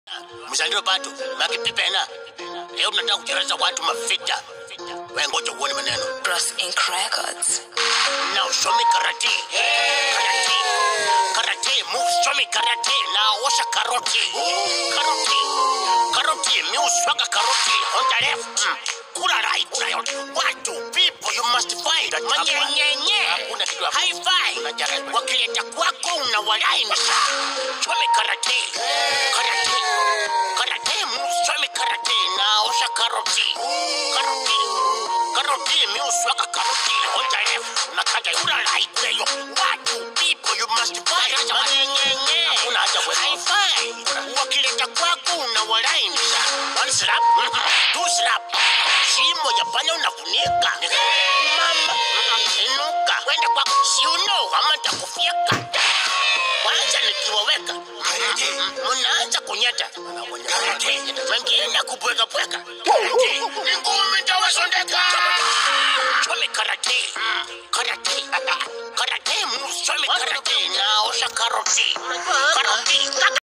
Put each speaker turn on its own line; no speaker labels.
mzalio bado makipipena leo tunataka kuchereza watu mavita wengoja uone maneno
Bros Inc. Records.
now show me karate karate karate move show me karate now washa karoti karoti karoti mi uswaga karoti on the left kula right watu people you must find manyenyenye hakuna kitu hapo high five wakileta kwako unawalainisha show me karate karate karate move show me karate now washa karoti karoti karoti mi uswaga karoti on the left nakaja kula right weyo watu people you must find manyenyenye hakuna haja high five wakileta kwako unawalainisha one slap two slap shimo ya panya unafunika mama inuka kwenda kwako si uno ama takufyeka kwanza nikiwaweka mnaanza kunyata wengine kupwekapweka ni ngumi tawasondeka chome karate karate karate musomi karate naosha karoti karoti